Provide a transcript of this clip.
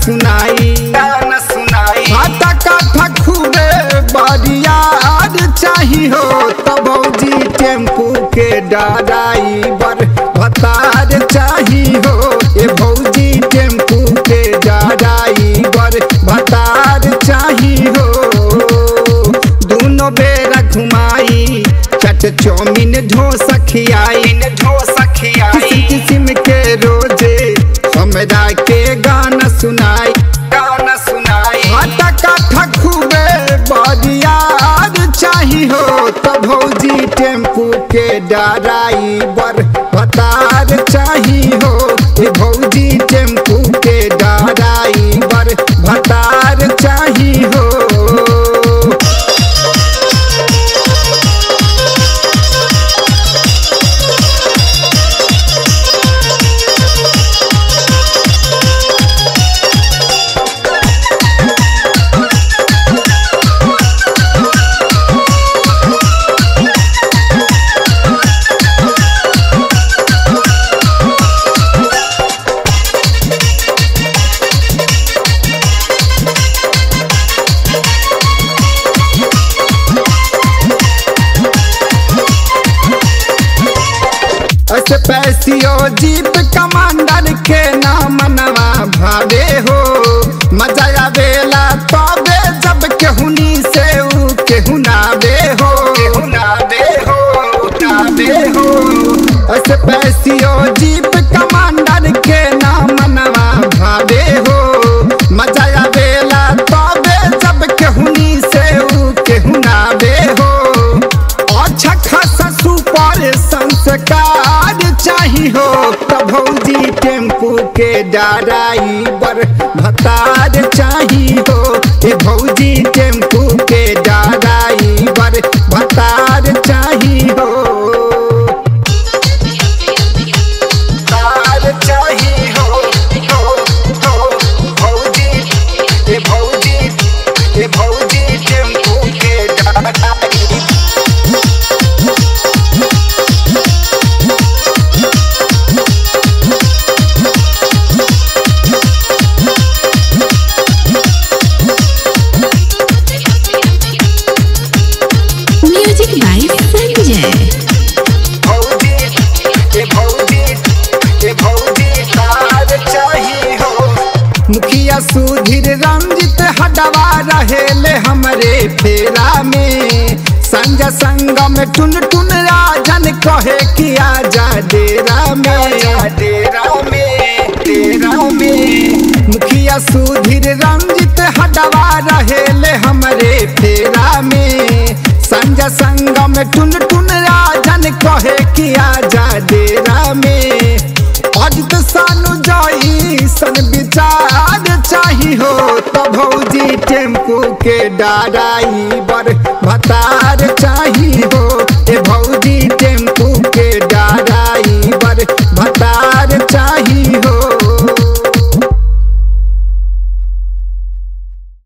सुनाई गाना सुनाई आता काठा खूबे बरियार चाही हो तो भौजी टेम्पू के डराइवर भतार चाही हो ए भौजी टेम्पू के डराइवर भतार चाही हो दोनों बेरा घुमाई चट चौमिन ढोसा खियाई ढोसा खियाई किस्म किस्म के रोजे हमरा के गाना सुनाई गाना सुनाई आटा काठा खूबे बरियार चाही हो तो भौजी टेम्पू के डराइवर भतार चाही हो ए भौजी टेम्पू के डराइवर भतार चाही हो ऐसे पैसियो जीप कमांडर के नाम नवा भावे हो मजा आवेला तबे जब केहुनी से ऊ केहुनावे हो हुनाबे हो हुनाबे हो ऐसे पैसियो जीप कमांडर के नाम नवा भावे हो मजा आवेला तबे जब केहुनी से ऊ केहुनावे हो अच्छा खासा सुपर संस्कार चाही हो तो भौजी टेम्पू के डराइवर भतार चाही हो ए भौजी टेम्पू के डराइवर भतार चाही हो तार चाही हो हो हो भौजी ए भौजी ए भौजी टेम्पू के डाटाई Music by Sanjay. भौजी ए भौजी ए भौजी तार चाही हो मुखिया सुधीर रंजित हडवा रहेले हमरे फेरा में संजय संगम टुन टुन राजन कहे कि आजा डेरा आजा में डेरा में डेरा में मुखिया सुधीर रंजित हडवा रहेले हमरे फेरा में संजय संगम टुन टुन राजन कहे कि आजा डेरा में अजित सानु जाई सन विचार चाही हो तो भौजी टेम्पू के डराइवर भतार चाही हो